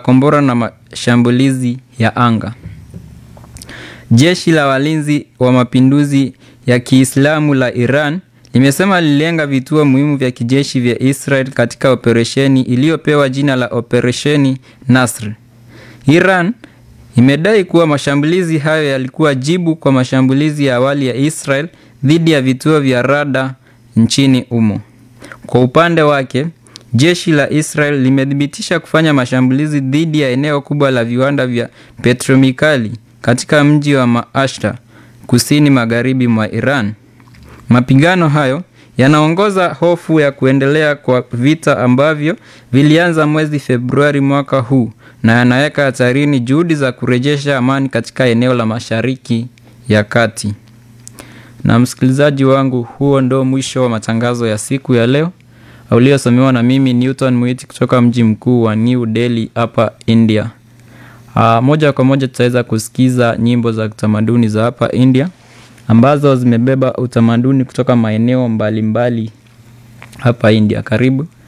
makombora na mashambulizi ya anga. Jeshi la walinzi wa mapinduzi ya Kiislamu la Iran limesema lililenga vituo muhimu vya kijeshi vya Israel katika operesheni iliyopewa jina la Operesheni Nasr. Iran imedai kuwa mashambulizi hayo yalikuwa jibu kwa mashambulizi ya awali ya Israel dhidi ya vituo vya rada nchini humo. Kwa upande wake, jeshi la Israel limethibitisha kufanya mashambulizi dhidi ya eneo kubwa la viwanda vya petromikali katika mji wa Maashta, kusini magharibi mwa Iran. Mapigano hayo yanaongoza hofu ya kuendelea kwa vita ambavyo vilianza mwezi Februari mwaka huu na yanaweka hatarini juhudi za kurejesha amani katika eneo la Mashariki ya Kati. Na msikilizaji wangu, huo ndo mwisho wa matangazo ya siku ya leo uliosomewa na mimi Newton Mwiti kutoka mji mkuu wa New Delhi hapa India. Aa, moja kwa moja tutaweza kusikiza nyimbo za kitamaduni za hapa India ambazo zimebeba utamaduni kutoka maeneo mbalimbali hapa India. Karibu.